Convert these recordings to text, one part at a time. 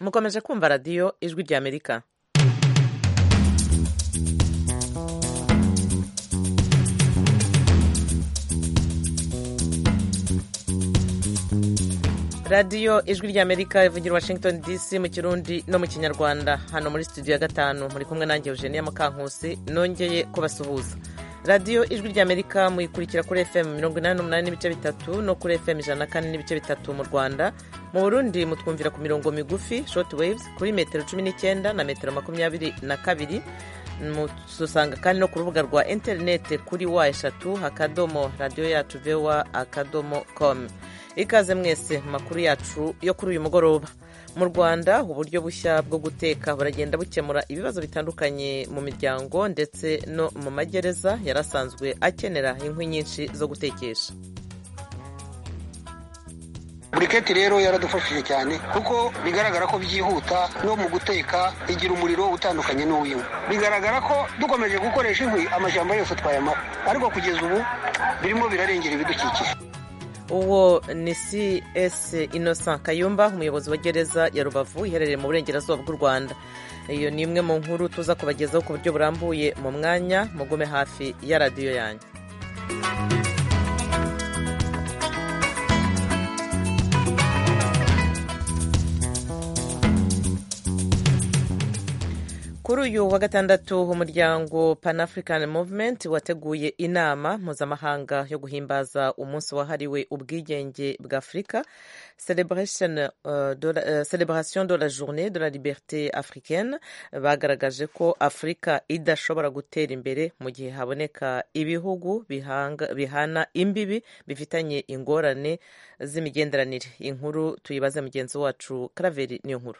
mukomeje kumva radiyo ijwi ry'amerika radiyo ijwi ry'amerika ivugira washington dc mu kirundi no mu kinyarwanda hano muri studio ya gatanu muri kumwe nanjye eugenie mukankusi nongeye kubasuhuza radiyo ijwi ry'amerika muyikurikira kuri fm mirongo inani n'umunani n'ibice bitatu no kuri fm ijana na kane n'ibice bitatu mu rwanda mu burundi mutwumvira ku mirongo migufi short waves kuri metero cumi n'icyenda na metero makumyabiri na kabiri mutusanga kandi no ku rubuga rwa interineti kuri wa eshatu akadomo radiyo yacu vewa akadomo komu ikaze mwese mu makuru yacu yo kuri uyu mugoroba mu rwanda uburyo bushya bwo guteka buragenda bukemura ibibazo bitandukanye mu miryango ndetse no mu magereza yari asanzwe akenera inkwi nyinshi zo gutekesha buriketi rero yaradufashije cyane kuko bigaragara ko byihuta no mu guteka igira umuriro utandukanye n'uw'inkwi bigaragara ko dukomeje gukoresha inkwi amashyamba yose twayamara ariko kugeza ubu birimo birarengera ibidukikije uwo ni cs innocent kayumba umuyobozi wa gereza ya rubavu iherereye mu burengerazuba bw'u rwanda iyo ni imwe mu nkuru tuza kubagezaho ku buryo burambuye mu mwanya mugume hafi ya radiyo yanyu kuri uyu wa gatandatu umuryango pan african movement wateguye inama mpuzamahanga yo guhimbaza umunsi wahariwe ubwigenge bwa afurika celebration de la journée de la liberté africaine bagaragaje ko afurika idashobora gutera imbere mu gihe haboneka ibihugu bihana imbibi bifitanye ingorane z'imigenderanire inkuru tuyibaze mugenzi wacu karaveri niyo nkuru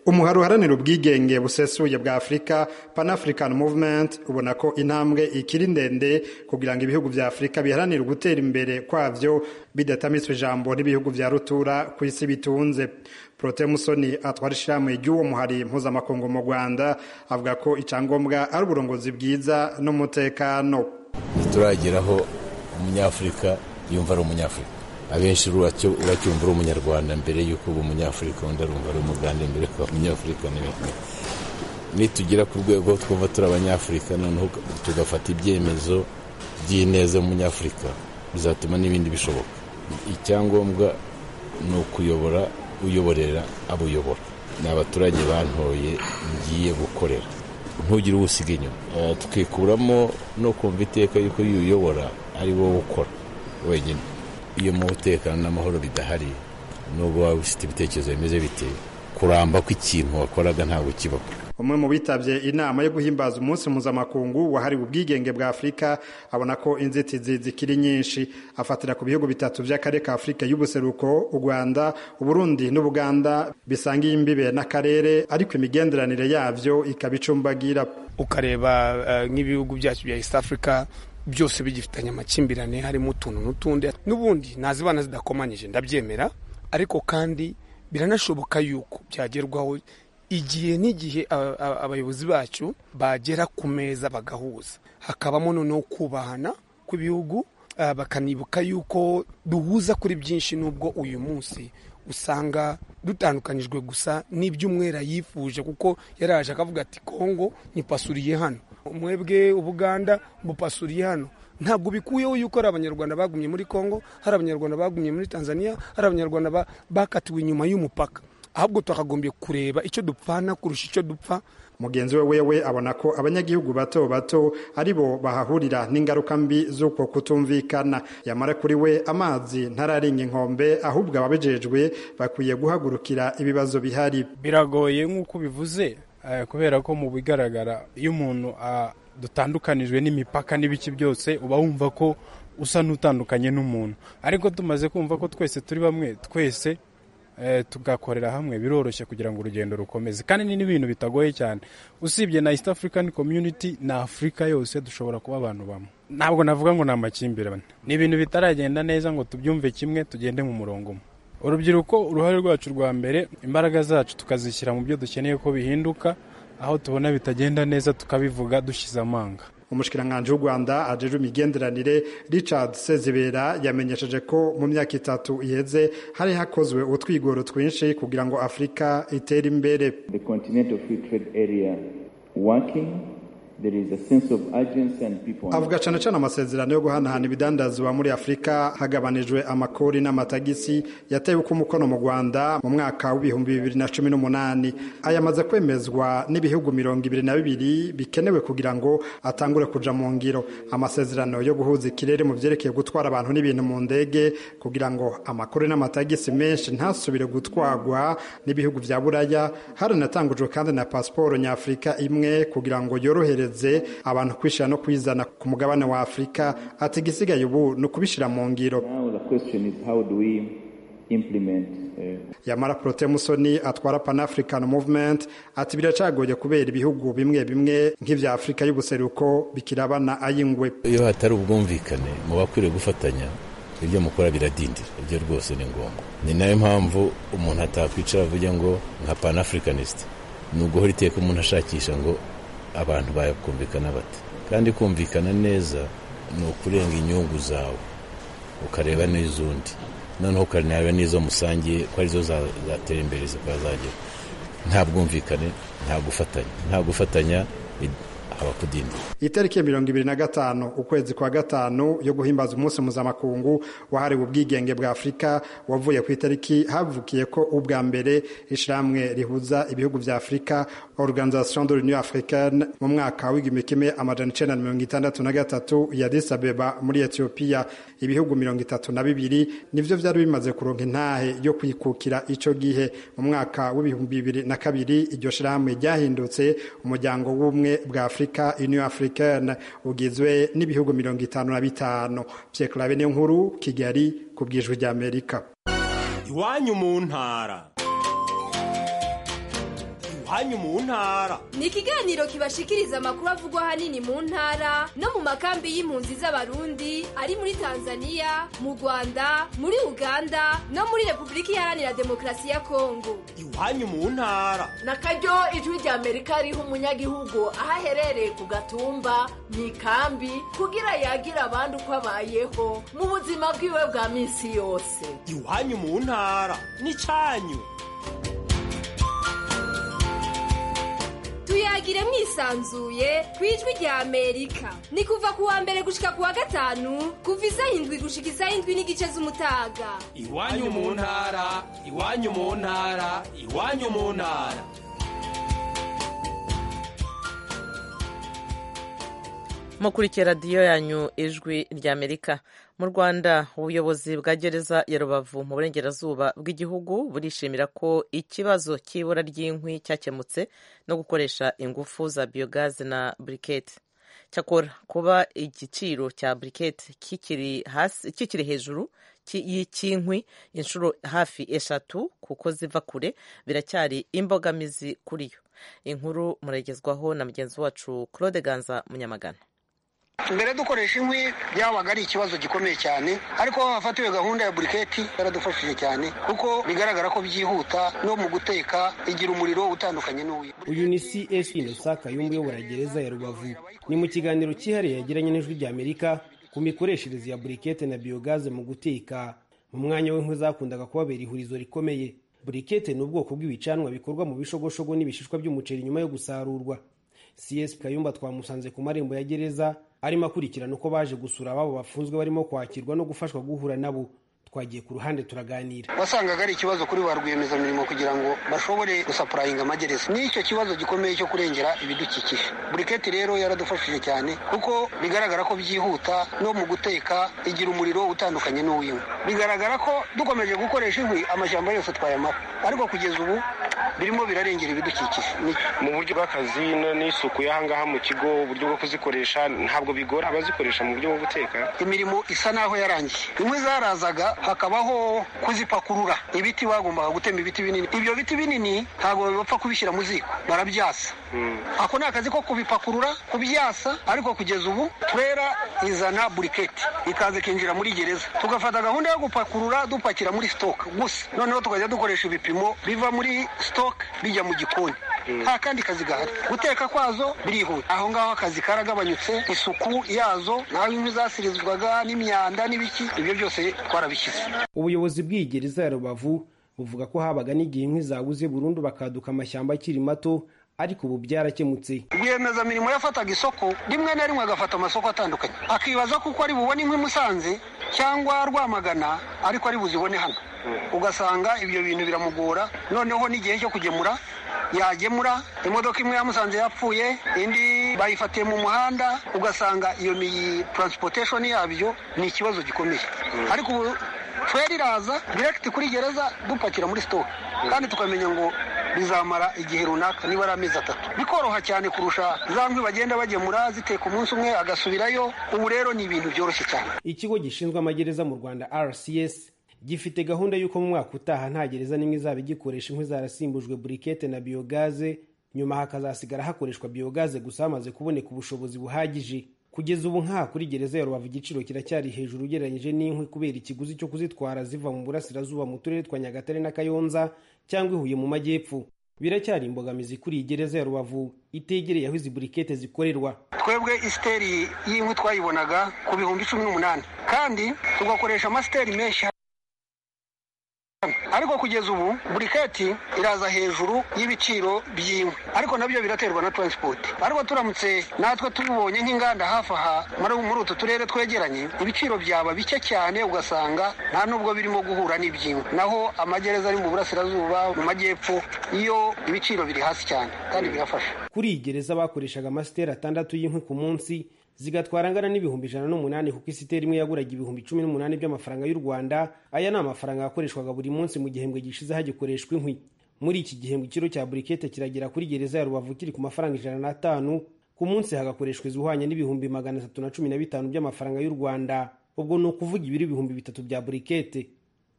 umuhari uharanira ubwigenge busesuye bwa afurika pan african movement ubona ko intambwe ikiri ndende kugira ngo ibihugu bya afurika biharanire gutera imbere kwabyo bidatamitswe ijambo n'ibihugu bya rutura ku isi bitunze prote musoni atwara ishyirahamwe ry'uwo muhari mpuzamakungu mu rwanda avuga ko icyangombwa ari uburongozi bwiza n'umutekano ntiturageraho umunyafurika yumva ari umunyafurika abenshi uracyumva uri umunyarwanda mbere y'uko uba umunyafurika undi arumva ari umugande mbere ko umunyafurika nitugera ku rwego twumva turi abanyafurika noneho tugafata ibyemezo by'ineza umunyafurika bizatuma n'ibindi bishoboka icyangombwa ni ukuyobora uyoborera abo uyobora ni abaturage bantoye ngiye gukorera ntugire uwusiga inyuma tukikuramo no kumva iteka y'uko iyo uyobora ari wowe ukora wenyine iyo mu umutekano n'amahoro bidahari n'ubwo waba ufite ibitekerezo bimeze bite kuramba kw'ikintu wakoraga ntabwo kibaho umwe mu bitabye inama yo guhimbaza umunsi mpuzamakungu wahariwe ubwigenge bwa afurika abona ko inzitizi zikiri nyinshi afatira ku bihugu bitatu by'akarere ka afurika y'ubuseruko u rwanda uburundi n'ubuganda bisangiye imbibe n'akarere ariko imigenderanire yabyo ikaba icumbagira ukareba nk'ibihugu byacu bya east africa byose bigifitanye amakimbirane harimo utuntu n'utundi n'ubundi nazibana zidakomanyije ndabyemera ariko kandi biranashoboka yuko byagerwaho igihe n'igihe abayobozi bacu bagera ku meza bagahuza hakabamo noneho kubahana kw'ibihugu bakanibuka yuko duhuza kuri byinshi n'ubwo uyu munsi usanga dutandukanijwe gusa n'iby'umwera yifuje kuko yaraje akavuga ati kongo ntipasuriye hano umwebwe ubuganda bupasuriye hano ntabwo bikuyeho yuko hari abanyarwanda bagumye muri congo hari abanyarwanda bagumye muri tanzania hari abanyarwanda bakatiwe inyuma y'umupaka ahubwo twakagombye kureba icyo dupfana kurusha icyo dupfa mugenzi we wewe abona ko abanyagihugu bato bato ari bo bahahurira n'ingaruka mbi z'uko kutumvikana yamara kuri we amazi ntararenga inkombe ahubwo ababijejwe bakwiye guhagurukira ibibazo bihari biragoye nk'uko bivuze kubera ko mu bigaragara iyo umuntu dutandukanijwe n'imipaka n'ibice byose uba wumva ko usa n'utandukanye n'umuntu ariko tumaze kumva ko twese turi bamwe twese tugakorera hamwe biroroshye kugira ngo urugendo rukomeze kandi ni n'ibintu bitagoye cyane usibye na east african community na afurika yose dushobora kuba abantu bamwe ntabwo navuga ngo ni amakimbirane ni ibintu bitaragenda neza ngo tubyumve kimwe tugende mu murongo umwe urubyiruko uruhare rwacu rwa mbere imbaraga zacu tukazishyira mu byo dukeneye ko bihinduka aho tubona bitagenda neza tukabivuga dushyize amanga umushikiranganji w'u rwanda ajejwe imigenderanire richard sezibera yamenyesheje ko mu myaka itatu iheze hari hakozwe utwigoro twinshi kugira ngo afurika itere imbere the continental free trade area working. There is a sense of urgency and people. avuga cyane cyane amasezerano yo guhanahana ibidandazwa muri afurika hagabanijwe amakori n'amatagisi yatewe uko umukono mu rwanda mu mwaka w'ibihumbi bibiri na cumi n'umunani aya amaze kwemezwa n'ibihugu mirongo ibiri na bibiri bikenewe kugira ngo atangure kuja mu ngiro amasezerano yo guhuza ikirere mu byerekeye gutwara abantu n'ibintu mu ndege kugira ngo amakori n'amatagisi menshi ntasubire gutwarwa n'ibihugu bya buraya haranatangujwe kandi na pasiporo nyafurika imwe kugira ngo yorohereze abantu kwishyira no kwizana ku mugabane wa afurika ati igisigaye ubu ni ukubishyira mu ngiro Now the question is how do we implement uh, yamara porote musoni atwara panafrican movement ati biracagoye kubera ibihugu bimwe bimwe nk'ibya afurika y'ubuseruko bikirabana ayingwe iyo hatari ubwumvikane muba akwiriye gufatanya ibyo mukora biradindira ibyo rwose ni ngombwa ni nayo mpamvu umuntu atakwicara avuga ngo nka panafricanist ni uguhora iteka umuntu ashakisha ngo abantu bakumvikana bate kandi kumvikana neza ni ukurenga inyungu zawe ukareba n'iz'undi noneho ukareba n'izo musangiye ko arizo za- zatera imbere zikaba zagera nta bwumvikane nta gufatanya nta gufatanya i- haba kudindira itariki ya mirongo ibiri na gatanu ukwezi kwa gatanu yo guhimbaza umunsi mpuzamakungu wahariwe ubwigenge bwa afurika wavuye ku itariki havukiye ko ubwa mbere ishyirahamwe rihuza ibihugu bya afurika organisation de l'union africaine mu mwaka w'igihumbi kimwe amajana icenda na mirongo itandatu na gatatu ya Addis Abeba muri etiyopiya ibihugu mirongo itatu na bibiri nivyo vyari bimaze kuronka intahe yo kwikukira ico gihe mu mwaka w'ibihumbi bibiri na kabiri iryo shirahamwe ryahindutse umuryango w'ubumwe bwa afurika union africaine ugizwe n'ibihugu mirongo itanu na bitanu pierre claver nkuru kigali ku bwijwi rya amerika iwanyu mu ntara iwanyu mu ntara ni ikiganiro kibashikiriza amakuru avugwa ahanini mu ntara no mu makambi y'impunzi z'abarundi ari muri tanzania mu rwanda muri uganda no muri repubulika iharanira demokarasi ya kongo iwanyu mu ntara na karyo ijwi rya amerika riha umunyagihugu aho aherereye ku gatumba mu ikambi kugira yagira abandi uko abayeho mu buzima bwiwe bwa minsi yose iwanyu mu ntara n'icyanyu tuyagire mwisanzuye ku ijwi rya amerika ni kuva ku wa mbere gushika ku wa gatanu kuva isaha indwi gushika isaha indwi n'igice z'umutaga iwanyu mu ntara iwanyu mu ntara iwanyu mu ntara mukurikiye radiyo yanyu ijwi ry'amerika mu rwanda ubuyobozi bwa gereza ya rubavu mu burengerazuba bw'igihugu burishimira ko ikibazo cy'ibura ry'inkwi cyakemutse no gukoresha ingufu za biyogazi na burikete cyakora kuba igiciro cya burikete kikiri hasi kikiri hejuru ki- y'ikinkwi inshuro hafi eshatu kuko ziva kure biracyari imbogamizi kuri yo inkuru muragezwaho na mugenzi wacu claude ganza munyamagana mbere dukoresha inkwi byabaga ari ikibazo gikomeye cyane ariko hafatiwe gahunda ya buriketi yaradufashije cyane kuko bigaragara ko byihuta no mu guteka igira umuriro utandukanye n'uw'iyo uyu ni csp Innocent Kayumba uyobora gereza ya rubavu ni mu kiganiro cyihariye yagiranye n'ijwi rya amerika ku mikoreshereze ya burikete na biyogaze mu guteka mu mwanya w'inkwi zakundaga kubabera ihurizo rikomeye burikete ni ubwoko bw'ibicanwa bikorwa mu bishogoshogo n'ibishishwa by'umuceri nyuma yo gusarurwa csp kayumba twamusanze ku marembo ya gereza arimo akurikirana uko baje gusura ababo bafunzwe barimo kwakirwa no gufashwa guhura nabo twagiye ku ruhande turaganira wasangaga ari ikibazo kuri ba rwiyemezamirimo kugira ngo bashobore gusapurayinga amagereza nicyo kibazo gikomeye cyo kurengera ibidukikije buriketi rero yaradufashije cyane kuko bigaragara ko byihuta no mu guteka igira umuriro utandukanye n'uw'inkwi bigaragara ko dukomeje gukoresha inkwi amashyamba yose twayamara ariko kugeza ubu birimo birarengera ibidukikije Ni- mu buryo bw'akazi no- n'isuku y'ahangaha mu kigo uburyo bwo kuzikoresha ntabwo bigora abazikoresha mu buryo bwo guteka imirimo isa naho yarangiye inkwi zarazaga hakabaho kuzipakurura ibiti bagombaga gutema ibiti binini ibyo biti binini ntabwo bapfa kubishyira mu ziko barabyasa ako ni akazi ko kubipakurura kubyasa ariko kugeza ubu turera izana buriketi ikaza ikinjira muri gereza tugafata gahunda yo gupakurura dupakira muri sitoke gusa noneho tukajya dukoresha ibipimo biva muri sitoke bijya mu gikoni nta kandi kazi gahari guteka kwazo birihuta aho ngaho akazi karagabanyutse isuku yazo naho inkwi zasirizwaga n'imyanda n'ibiki ibyo byose twarabishyize ubuyobozi bw'iyi gereza ya rubavu buvuga ko habaga n'igihe inkwi zabuze burundu bakaduka amashyamba akiri mato ariko ubu byarakemutse rwiyemezamirimo yafataga isoko rimwe na rimwe agafata amasoko atandukanye akibaza kuko ari bubone inkwi musanze cyangwa rwamagana ariko ari buzibone hano ugasanga ibyo bintu biramugora noneho n'igihe cyo kugemura yagemura imodoka imwe yamusanze yapfuye indi bayifatiye mu muhanda ugasanga iyo miyi taransipoteshoni yabyo ni ikibazo gikomeye ariko ubu feri iraza direkiti kuri gereza dupakira muri sitoke kandi tukamenya ngo bizamara igihe runaka niba ari amezi atatu bikoroha cyane kurusha za nkwi bagenda bagemura ziteka umunsi umwe agasubirayo ubu rero ni ibintu byoroshye cyane ikigo gishinzwe amagereza mu rwanda rcs gifite gahunda y'uko mu mwaka utaha nta gereza n'imwe izaba igikoresha inkwi zarasimbujwe burikete na biyogaze nyuma hakazasigara hakoreshwa biyogaze gusa hamaze kuboneka ubushobozi buhagije kugeza ubu nka kuri gereza ya rubavu igiciro kiracyari hejuru ugereranyije n'inkwi kubera ikiguzi cyo kuzitwara ziva mu burasirazuba mu turere twa nyagatare na kayonza cyangwa ihuye mu majyepfo biracyari imbogamizi kuri iyi gereza ya rubavu itegereye aho izi burikete zikorerwa twebwe isiteri y'inkwi twayibonaga ku bihumbi cumi n'umunani kandi tugakoresha amasiteri menshi ariko kugeza ubu buriketi iraza hejuru y'ibiciro by'inkwi ariko nabyo biraterwa na taransipoti ariko turamutse natwe tubonye nk'inganda hafi aha muri utu turere twegeranye ibiciro byaba bike cyane ugasanga nta n'ubwo birimo guhura n'iby'inkwi naho amagereza ari mu burasirazuba mu majyepfo iyo ibiciro biri hasi cyane kandi birafasha kuri iyi gereza bakoreshaga amasiteri atandatu y'inkwi ku munsi zigatwara angana n'ibihumbi ijana n'umunani kuko isiteri imwe yaguraga ibihumbi cumi n'umunani by'amafaranga y'u rwanda aya ni amafaranga yakoreshwaga buri munsi mu gihembwe gishize hagikoreshwa inkwi muri iki gihembwe ikiro cya burikete kiragera kuri gereza ya rubavu kiri ku mafaranga ijana n'atanu ku munsi hagakoreshwa izuhwanye n'ibihumbi magana atatu na cumi na bitanu by'amafaranga y'u rwanda ubwo ni ukuvuga ibiri ibihumbi bitatu bya burikete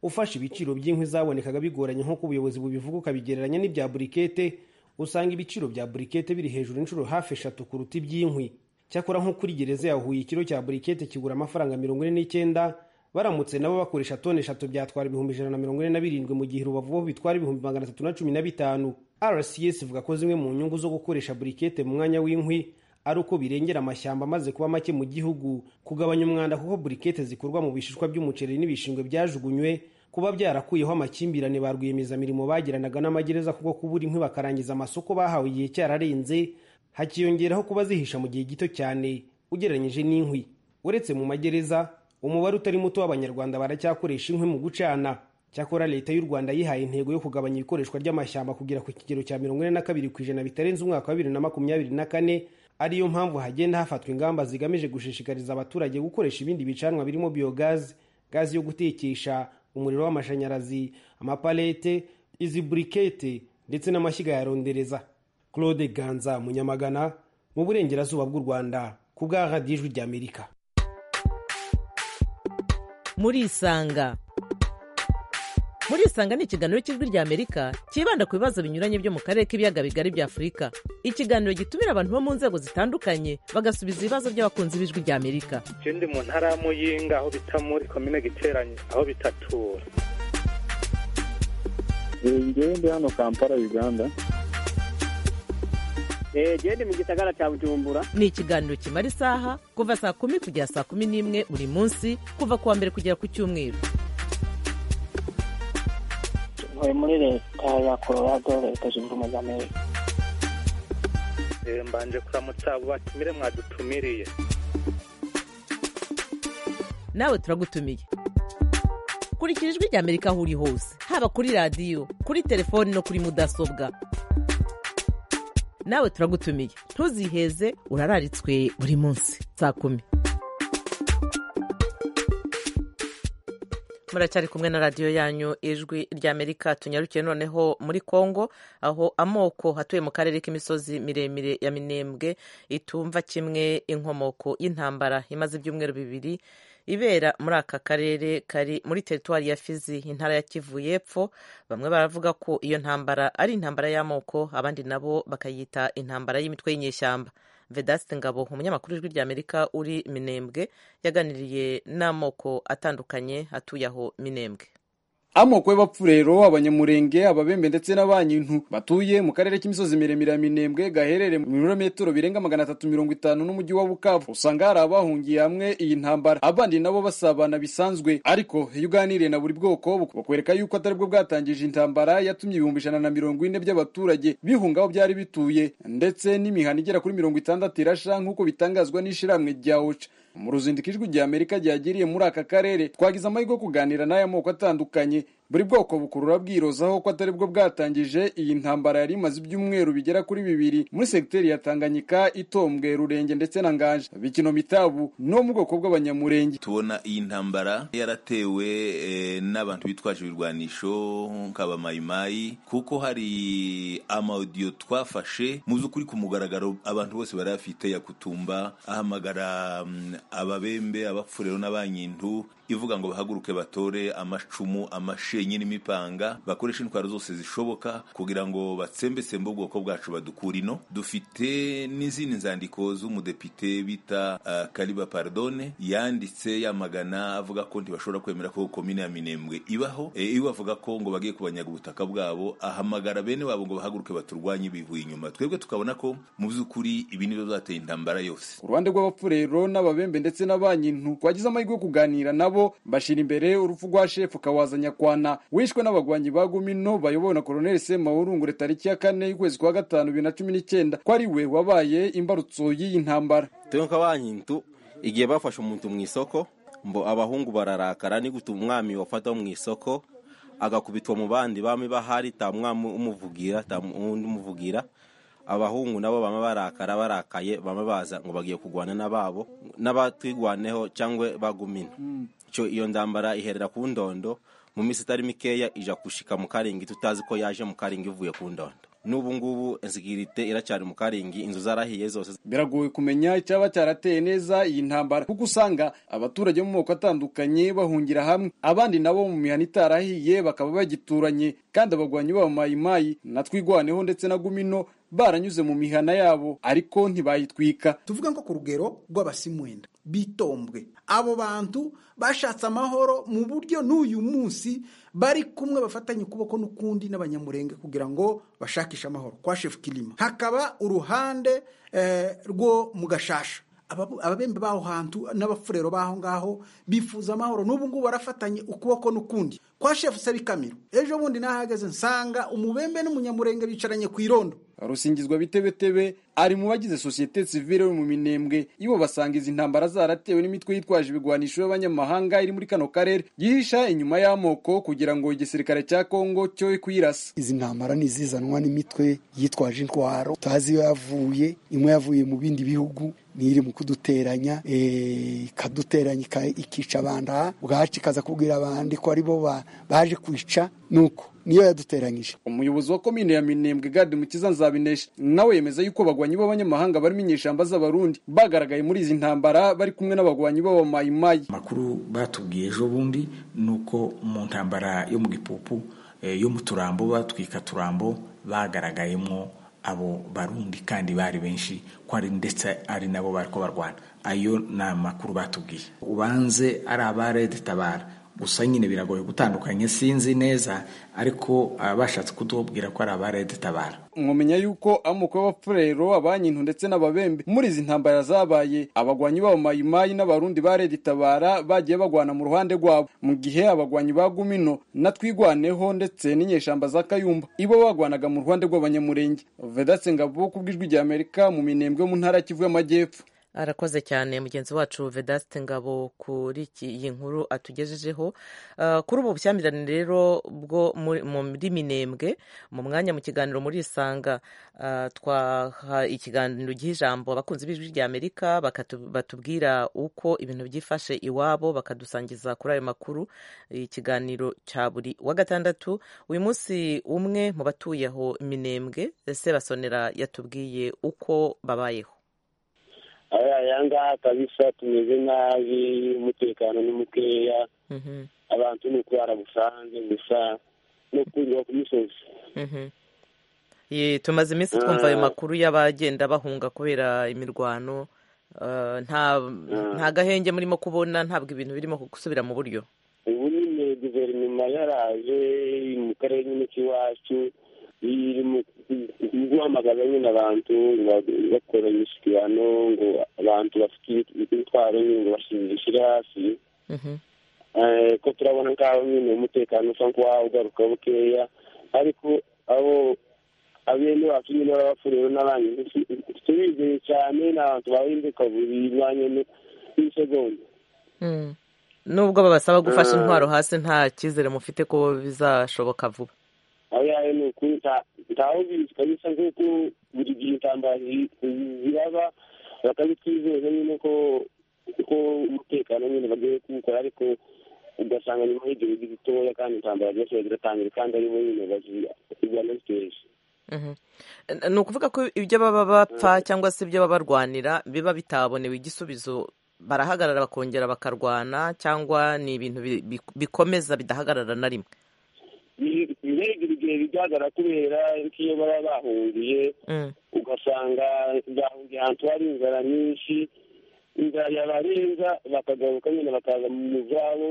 ufashe ibiciro by'inkwi zabonekaga bigoranye nk'uko ubuyobozi bubivuga ukabigereranya n'ibya burikete usanga ibiciro bya burikete biri hejuru inshuro hafi eshatu kuruta iby'inkwi cyakora nko kuri gereza ya huye ikiro cya burikete kigura amafaranga mirongo ine n'icyenda baramutse nabo bakoresha toni eshatu byatwara ibihumbi ijana na mirongo ine na birindwi mu gihe rubavu bo bitwara ibihumbi magana atatu na cumi na bitanu rcs ivuga ko zimwe mu nyungu zo gukoresha burikete mu mwanya w'inkwi ari uko birengera amashyamba amaze kuba make mu gihugu kugabanya umwanda kuko burikete zikorwa mu bishishwa by'umuceri n'ibishingwe byajugunywe kuba byarakuyeho amakimbirane ba rwiyemezamirimo bagiranaga n'amagereza kuko kubura inkwi bakarangiza amasoko bahawe igihe cyararenze hakiyongeraho kuba zihisha mu gihe gito cyane ugereranyije n'inkwi uretse mu magereza umubare utari muto w'abanyarwanda baracyakoresha inkwi mu gucana cyakora leta y'u rwanda yihaye intego yo kugabanya ikoreshwa ry'amashyamba kugera ku kigero cya mirongo ine na kabiri ku ijana bitarenze umwaka wa bibiri na makumyabiri na kane ariyo mpamvu hagenda hafatwa ingamba zigamije gushishikariza abaturage gukoresha ibindi bicanwa birimo biyogazi gazi yo gutekesha umuriro w'amashanyarazi amapalete izi burikete ndetse n'amashyiga ya rondereza claude ganza munyamagana mu burengerazuba bw'u rwanda ku bwa radiyo ijwi ry'amerika murisanga murisanga ni ikiganiro cy'ijwi ry'amerika cyibanda ku bibazo binyuranye byo mu karere k'ibiyaga bigari bya afurika ikiganiro gitumira abantu bo mu nzego zitandukanye bagasubiza ibibazo by'abakunzi b'ijwi ry'amerika ikindi mu ntara ya muyinga aho bita muri komine giteranye aho bitatura njyewe ndi hano kampala uganda genda mu gisagara cya bujumbura ni ikiganiro kimara isaha kuva saa kumi kugera saa kumi n'imwe buri munsi kuva ku wa mbere kugera ku cyumweru tuvuye muri leta ya colorado leta zunze ubumwe za amerika mbanje kuramutsa abo batumire mwadutumiriye nawe turagutumiye kurikira ijwi rya amerika aho uri hose haba kuri radiyo kuri telefoni no kuri mudasobwa nawe turagutumiye ntuziheze urararitswe buri munsi saa kumi muracyari kumwe na radiyo yanyu ijwi ry'amerika tunyarukiye noneho muri congo aho amoko hatuye mu karere k'imisozi miremire ya minembwe itumva kimwe inkomoko y'intambara imaze ibyumweru bibiri ibera muri aka karere kari muri teritwari ya fizi intara ya kivu y'epfo bamwe baravuga ko iyo ntambara ari intambara y'amoko abandi nabo bakayita intambara y'imitwe y'inyeshyamba vedasite ngabo umunyamakuru w'ijwi ry'amerika uri minembwe yaganiriye n'amoko atandukanye atuye aho minembwe amoko y'abapfurero abanyamurenge ababembe ndetse n'abanyintu batuye mu karere k'imisozi miremire ya minembwe gaherere mu birometero birenga magana atatu mirongo itanu n'umujyi wa bukavu usanga hari abahungiye hamwe iyi ntambara abandi nabo basabana bisanzwe ariko iyo uganiriye na buri bwoko bakwereka yuko atari bwo bwatangije intambara yatumye ibihumbi ijana na mirongo ine by'abaturage bihunga aho byari bituye ndetse n'imihana igera kuri mirongo itandatu irasha nk'uko bitangazwa n'ishiramwe rya oca mu ruzindiko ijwi rya amerika ryagiriye muri aka karere twagize amahirwe yo kuganira n'aya moko atandukanye buri bwoko bukurura bwirozaho ko atari bwo bwatangije iyi ntambara yari imaze ibyumweru bigera kuri bibiri muri segiteri ya tanganyika itombwe rurenge ndetse na nganje bikino mitabu no mu bwoko bw'abanyamurenge tubona iyi ntambara yaratewe eh, n'abantu bitwaje ibirwanisho nk'abamayimayi kuko hari amawudiyo twafashe mu by'ukuri ku mugaragaro abantu bose bari bafite yakutumba ahamagara mm, ababembe abapfurero n'abanyintu ivuga ngo bahaguruke batore amacumu amashenyi n'imipanga bakoreshe intwaro zose zishoboka kugira ngo batsembetsembe ubwoko bwacu badukura ino dufite n'izindi nzandiko z'umudepite bita uh, kariba pardone yanditse yamagana avuga ko ntibashobora kwemera ko komine ya minembwe ibaho e, iwe avuga ko ngo bagiye kubanyaga ubutaka bwabo ahamagara bene wabo ngo bahaguruke baturwanye bivuye inyuma twebwe tukabona ko mu by'ukuri ibi nibyo byateye intambara yose ku ruhande rw'abapfurero n'ababembe ndetse n'abanyintu twagize amahirwe yo kuganira nabo nabo bashira imbere urupfu rwa shefu kawaza nyakwana wishwe n'abagwanyi ba gumino bayobowe na koloneli semawurungure tariki ya kane y'ukwezi kwa gatanu bibiri na cumi n'icyenda ko ari we wabaye imbarutso y'iyi ntambara tuyoka banyintu igihe bafashe umuntu mu isoko mbo abahungu bararakara ni gutuma umwami wafatwa mu isoko agakubitwa mu bandi bami bahari tamwami umuvugira tamundi umuvugira abahungu nabo bama barakara barakaye bama baza ngo bagiye kurwana n'ababo n'abatwigwaneho cyangwa bagumina icyo iyo ndambara iherera ku ndondo mu minsi itari mikeya ija gushika mu karingi tutazi ko yaje mu karingi ivuye ku ndondo n'ubu ngubu insigirite iracyari mu karingi inzu zarahiye zose biragoye kumenya icyaba cyarateye neza iyi ntambara kuko usanga abaturage mu moko atandukanye bahungira hamwe abandi nabo mu mihana itarahiye bakaba bagituranye kandi abagwanyi b'abamayimayi na twigwaneho ndetse na gumino baranyuze mu mihana yabo ariko ntibayitwika tuvuga nko ku rugero rw'abasimwenda bitombwe abo bantu bashatse amahoro mu buryo n'uyu munsi bari kumwe bafatanye ukuboko n'ukundi n'abanyamurenge kugira ngo bashakishe amahoro kwa shefu kirima hakaba uruhande rwo mu gashasha ababembe b'aho hantu n'abafurero b'aho ngaho bifuza amahoro n'ubu ngubu barafatanye ukuboko n'ukundi kwa shefu sebikamiro ejo bundi nahageze nsanga umubembe n'umunyamurenge bicaranye ku irondo rusingizwa bitebetebe ari mu bagize sosiyete sivile yo mu minembwe ibo basanga izi ntambara zaratewe n'imitwe yitwaje ibigwanisho y'abanyamahanga iri muri kano karere yihisha inyuma y'amoko kugira ngo igisirikare cya kongo cyo kuyirasa izi ntambara ni izizanwa n'imitwe yitwaje intwaro tutazi iyo yavuye imwe yavuye mu bindi bihugu iri mu kuduteranya ikaduteranya ikica abandi aha bwacu ikaza kubwira abandi ko aribo baje kwica nuko niyo yaduteranyije umuyobozi wa komine ya minembwe gade mukiza nzabinesha nawe yemeza yuko abagwanyi b'abanyamahanga barimo inyeshamba z'abarundi bagaragaye muri izi ntambara bari kumwe n'abagwanyi b'abamayimayi amakuru batubwiye ejo bundi ni uko mu ntambara yo mu gipupu yo mu turambo batwika turambo bagaragayemo abo barundi kandi bari benshi ko ari ndetse ari nabo bari ko barwana ayo ni amakuru batubwiye ubanze ari abaredetabara gusa nyine biragoye gutandukanya sinzi neza ariko bashatse kutubwira ko ari abaredetabara mwamenya yuko amoko y'abapfurero abanyintu ndetse n'ababembe muri izi ntambara zabaye abagwanyi b'abamayimayi n'abarundi baredetabara bagiye bagwana mu ruhande rwabo mu gihe abagwanyi ba gumino na twigwaneho ndetse n'inyeshamba za kayumba ibo bagwanaga mu ruhande rw'abanyamurenge vedatse ngabo ku bw'ijwi rya amerika mu minembwe mu ntara kivu y'amajyepfo arakoze cyane mugenzi wacu vedaste ngabo kuri iyi nkuru atugejejeho kuri ubu bushyamirane rero bwo muri minembwe mu mwanya mu kiganiro muri isanga twaha ikiganiro giha ijambo abakunzi b'ijwi rya amerika batubwira uko ibintu byifashe iwabo bakadusangiza kuri ayo makuru ikiganiro cya buri wa gatandatu uyu munsi umwe mu batuye aho minembwe sebasonera yatubwiye uko babayeho aya ngaha kabisa tumeze nabi umutekano ni mukeya abantu ni ukurara busanzwe gusa no kunyura ku misozi tumaze iminsi twumva ayo makuru y'abagenda bahunga kubera imirwano nta gahenge murimo kubona ntabwo ibintu birimo gusubira mu buryo ubu nyine guverinoma yaraje mu karere nyine k'iwacu iri mu guhamagaza nyine abantu ngo bakore imishyikirano ngo abantu bafite imitwaro nyine ngo bashyirishyire hasi ko turabona nk'aho nyine umutekano usa nk'uwawe ugaruka bukeya ariko abo abene bacu nyine baba bafuriwe n'abandi tubizeye cyane ni abantu bahinduka buri mwanya n'isegonda nubwo babasaba gufasha intwaro hasi nta cyizere mufite ko bizashoboka vuba aho yayo ni ukuri ntaho bizi kabisa nk'uko buri gihe intambara ziraba bakabitwizeza nyine ko kuko umutekano nyine bagiye kuwukora ariko ugasanga nyuma y'igihe gitoya kandi intambara zose ziratangira kandi aribo nyine bazirwanya zitesha ni ukuvuga ko ibyo baba bapfa cyangwa se ibyo baba barwanira biba bitabonewe igisubizo barahagarara bakongera bakarwana cyangwa ni ibintu bikomeza bidahagarara na rimwe ntibigire igihe bigaragara kubera nk'iyo baba bahungiye ugasanga bahungiye ahantu hari inzara nyinshi inzara yabarenza bakagaruka nyine bakaza mu muzabo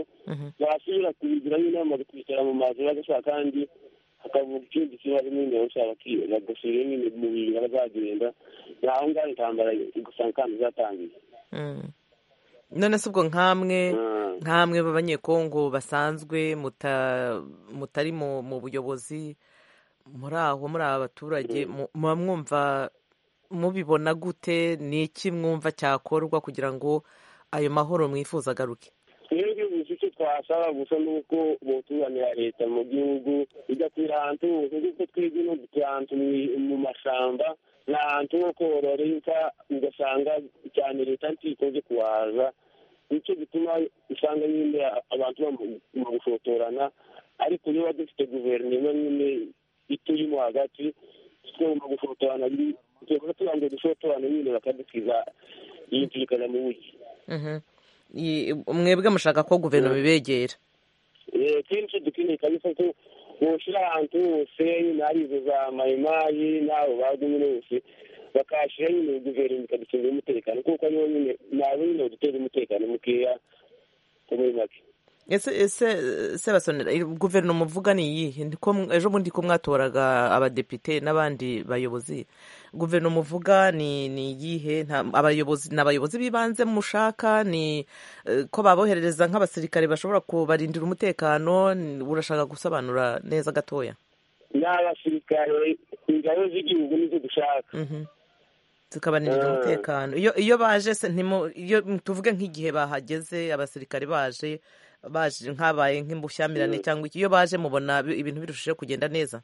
basubira kubigira nyine bamaze kwicara mu mazu bagashaka kandi hakavuga ikindi kibazo nyine bashaka bagasubira nyine mu bintu bazagenda aho ngaho intambara ugasanga kandi zatangiye none se ubwo nk'amwe nk'amwe b'abanyekongo basanzwe mutari mu buyobozi muri aho muri aba baturage muba mwumva mubibona gute ni iki mwumva cyakorwa kugira ngo ayo mahoro mwifuza agaruke twebwe gusa icyo twasaba gusa ni uko butuzanira leta mu gihugu igakwira ahantu hose kuko twebwe no ahantu mu mashyamba ni ahantu ho korora inka ugasanga cyane leta ntikoze kuhaza nicyo gituma usanga nyine abantu mu gushotorana ariko niba dufite guverinoma nyine ituyemo hagati tugomba gushotorana tugomba tubanza dushotorane nyine bakadukiza yumvikana mu buryo mwebwe mushaka ko guverinoma ibegera kenshi dukeneye kabisa ko boshira ahantu hose hari izo za mayimayi n'abo bazwi nyine bose bakahashyira nyine guverinoma ikaducungira umutekano kuko aribo nyine nabo nyine baduteza umutekano mukeya muri make ese ese sebasonera guverinoma uvuga ni iyihe ejo bundi ko mwatoraga abadepite n'abandi bayobozi guverinoma uvuga ni ni iyihe abayobozi ni abayobozi b'ibanze mushaka ni ko baboherereza nk'abasirikare bashobora kubarindira umutekano urashaka gusobanura neza gatoya ni abasirikare ingabo z'igihugu nizo dushaka zikabanirira umutekano iyo baje iyo tuvuge nk'igihe bahageze abasirikare baje baje nk'abaye nk'imbushyamirane cyangwa iki iyo baje mubona ibintu birushijeho kugenda neza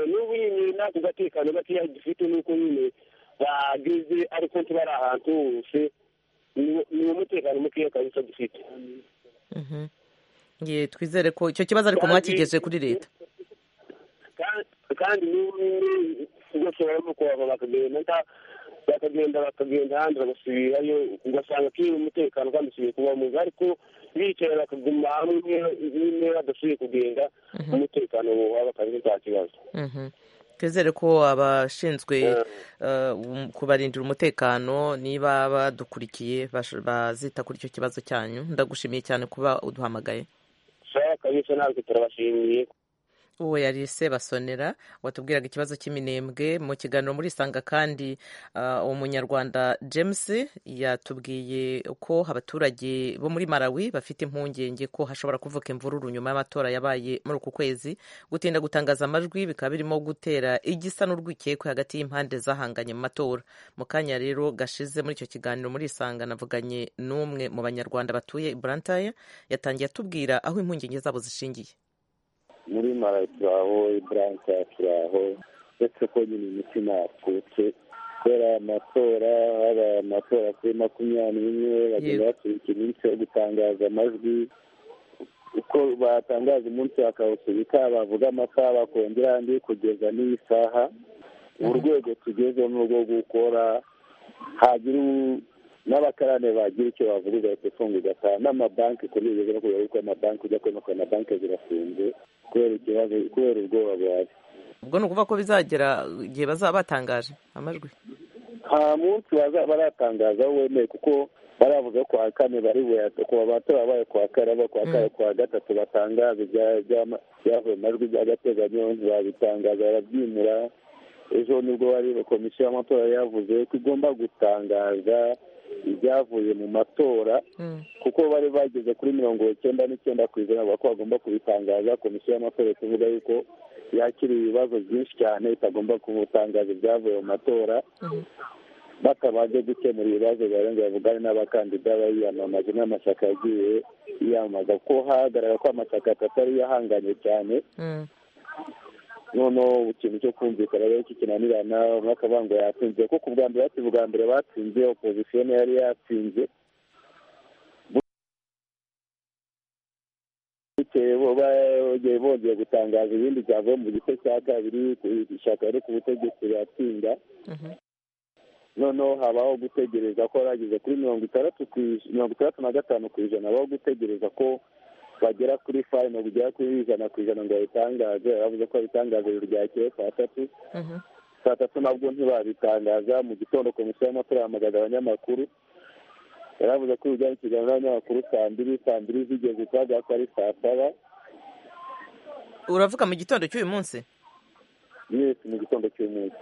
n'ubu nyine ntabwo gatekano gakeya dufite nuko nyine bageze ariko ntibari ahantu hose ni umutekano mukeya kabisa dufite twizere ko icyo kibazo ariko mwakigeje kuri leta kandi n'ubu nyine ugashobora no kuhava bakagenda bakagenda bakagenda ahandi bagasubirayo ugasanga akiri umutekano kandi usubiye kuba mwiza ariko bicara bakaguma hamwe nyine badasubiye kugenda umutekano waba akazi nta kibazo twizere ko abashinzwe kubarindira umutekano niba badukurikiye bazita kuri icyo kibazo cyanyu ndagushimiye cyane kuba uduhamagaye sawa kabisa natwe turabashimiye uwo yari sebasonera watubwiraga ikibazo cy'iminembwe mu kiganiro muri isanga kandi umunyarwanda james yatubwiye ko abaturage bo muri Malawi bafite impungenge ko hashobora kuvuka imvururu nyuma y'amatora yabaye muri uku kwezi gutinda gutangaza amajwi bikaba birimo gutera igisa n'urwikekwe hagati y'impande zahanganye mu matora mu kanya rero gashize muri icyo kiganiro muri isanga navuganye n'umwe mu banyarwanda batuye i burantaya yatangiye atubwira aho impungenge zabo zishingiye muri mara turaho buranka turaho uretse ko nyine imitima yatwutse kubera amatora haba amatora kuri makumyabiri n'imwe bagenda basubika iminsi yo gutangaza amajwi uko batangaza umunsi bakawusubika bavuga amasaha bakongera andi kugeza n'iyi saha urwego tugezeho ni urwo gukora hagira n'abakarane bagira icyo bavuga ugahita ufunga ugataha n'amabanki kuri ubu ngeze no kubera yuko amabanki ujya kubona ko amabanki zirafunze kubera ikibazo kubera ubwoba buhari ubwo ni ukuvuga ko bizagera igihe bazaba batangaje amajwi nta munsi bazaba baratangaza wemeye kuko baravuga ko kuwa kane bari kuwa batora baye kuwa kane aba kuwa kane kuwa gatatu batangaza ibyavuye amajwi by'agateganyo ntibabitangaza barabyimura ejo nibwo bari komisiyo y'amatora yavuze ko igomba gutangaza ibyavuye mu matora kuko bari bageze kuri mirongo icyenda n'icyenda ku ijana bavuga ko bagomba kubitangaza komisiyo y'amatora ikavuga yuko yakira ibibazo byinshi cyane itagomba kubutangaza ibyavuye mu matora batabanje gukemura ibibazo bibarenga bavugane n'abakandida bayiyamamaje n'amashyaka yagiye yiyamamaza kuko hagaragara ko amashyaka atatu ariyo ahanganye cyane noneho ikintu cyo kumvikana rero kikinanirana bamwe bakaba ngo yatsinze kuko ku bwa mbere bati bwa mbere batsinze opozisiyo niyo yari yatsinze bukeye bongeye gutangaza ibindi byavuye mu gice cya kabiri ishyaka riri ku butegetsi riratsinda noneho habaho gutegereza ko bageze kuri mirongo itandatu mirongo itandatu na gatanu ku ijana habaho gutegereza ko bagera kuri fayino bigera kuri ijana ku ijana ngo babitangaze bavuze ko babitangaza ryakeye saa tatu saa tatu nabwo ntibabitangaza mu gitondo komisiyo y'amatora yahamagaza abanyamakuru yaravuze ko ibijyanye ikiganiro n'abanyamakuru saa mbiri saa mbiri zigeze twavuga ko ari saa saba uravuga mu gitondo cy'uyu munsi yesi mu gitondo cy'umunsi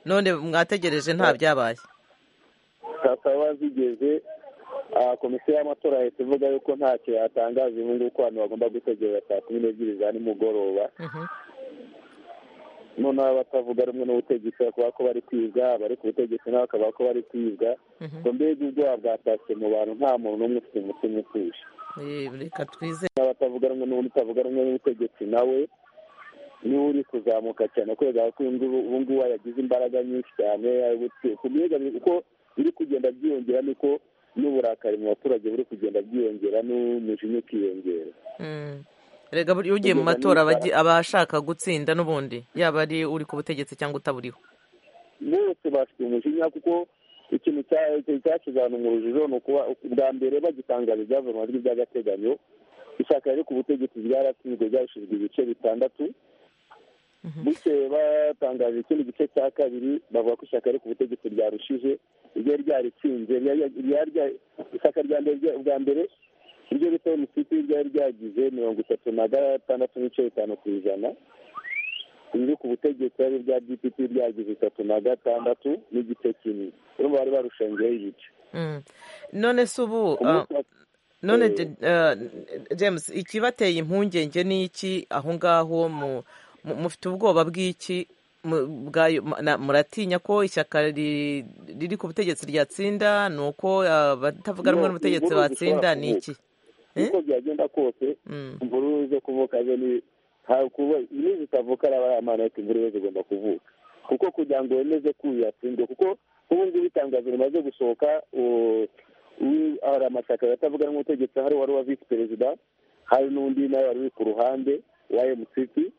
none mwategereje nta byabaye saa saba zigeze komisiyo y'amatora yahita ivuga yuko ntacyo yatangaza ubu ngubu ko abantu bagomba gutegereza saa kumi n'ebyiri za nimugoroba noneho abatavuga rumwe n'ubutegetsi bakaba ko bari kwiga abari ku butegetsi nabo bakaba ko bari kwiga ngo mbega ubwoba bwatashywe mu bantu nta muntu n'umwe ufite umutima utuje reka twizere n'abatavuga rumwe n'ubundi utavuga rumwe n'ubutegetsi nawe niwe uri kuzamuka cyane kubera ko ubu ngubu yagize imbaraga nyinshi cyane uko biri kugenda byiyongera niko n'uburakari mu baturage buri kugenda bwiyongera n'umujinya ukiyongera rega buriya ugiye mu matora abashaka gutsinda n'ubundi yaba ari uri ku butegetsi cyangwa utaburiho bose bafite umujinya kuko ikintu cyashize ahantu mu rujijo ni ukuba bwa mbere bagitangaza ibyavuye mu majwi by'agateganyo ishyaka riri ku butegetsi ryaratsinzwe ryashyizwe ibice bitandatu bukeye batangaje ikindi gice cya kabiri bavuga ko ishyaka riri ku butegetsi ryarushije iryo ryaritsinze ishyaka bwa mbere iryo bita emusiti ryari ryagize mirongo itatu na gatandatu n'ibice bitanu ku ijana riri ku butegetsi ari rya dpt ryagize itatu na gatandatu n'igice kimwe urumva bari barushangiyeho ibice none se ubu none james ikibateye impungenge ni iki aho ngaho mufite ubwoba bw'iki muratinya ko ishyaka riri ku butegetsi ryatsinda ni uko abatavuga rumwe n'ubutegetsi batsinda ni iki uko byagenda kose imvura zo kuvuka zo ni iyo zitavuka ari abana ati imvura zigomba kuvuka kuko kugira ngo wemeze ko uyu yatsindwe kuko ubu ngubu itangazo rimaze gusohoka hari amashyaka atavuga n'umutegetsi hari wari uwa visi perezida hari n'undi nawe wari uri ku ruhande wa emusiti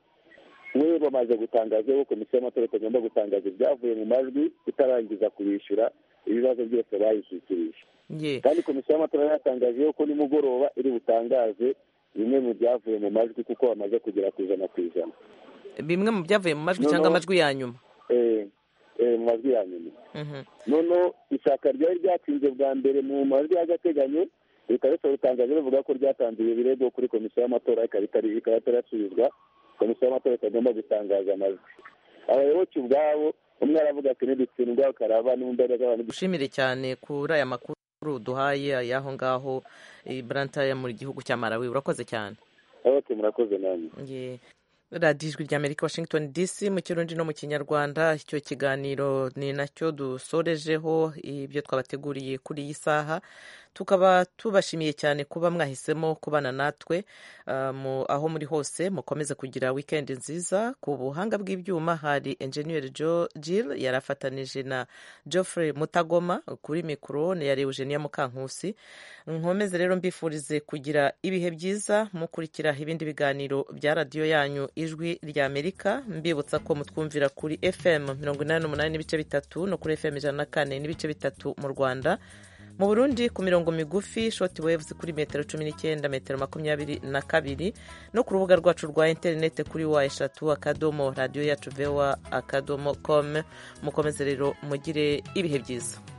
we bamaze gutangaza ko komisiyo y'amatora itagomba gutangaza ibyavuye mu majwi itarangiza kubishyura ibibazo byose bayishyikirije kandi komisiyo y'amatora yatangaje ko nimugoroba iri butangaze bimwe mu byavuye mu majwi kuko bamaze kugera ku ijana ku ijana bimwe mu byavuye mu majwi cyangwa amajwi ya nyuma mu majwi ya nyuma noneho ishyaka ryari ryatsinze bwa mbere mu majwi y'agateganyo leta rishobora gutangaza rivuga ko ryatanze ibyo birego kuri komisiyo y'amatora ikaba itarasubizwa komisiyo y'amatora itagomba gutangaza amajwi abayoboke ubwabo umwe aravuga ati ntidutsindwa karaba n'umubare w'abantu dushimire cyane kuri aya makuru duhaye y'aho ngaho buranta mu gihugu cya marawi urakoze cyane oke murakoze namwe radiyo ijwi rya amerika washington dc mu kirundi no mu kinyarwanda icyo kiganiro ni nacyo dusorejeho ibyo twabateguriye kuri iyi saha tukaba tubashimiye cyane kuba mwahisemo kubana natwe aho muri hose mukomeze kugira wikendi nziza ku buhanga bw'ibyuma hari enjeniyeri jo jill yari afatanije na geoffrey mutagoma kuri mikoro yari eugenia mukankusi nkomeze rero mbifurize kugira ibihe byiza mukurikira ibindi biganiro bya radiyo yanyu ijwi rya amerika mbibutsa ko mutwumvira kuri fm mirongo inani n'umunani n'ibice bitatu no kuri fm ijana na kane n'ibice bitatu mu rwanda mu burundi ku mirongo migufi shoti wevuzi kuri metero cumi n'icyenda metero makumyabiri na kabiri no ku rubuga rwacu rwa interinete kuri wa eshatu akadomo radiyo yacu vewa akadomo komu mukomeze rero mugire ibihe byiza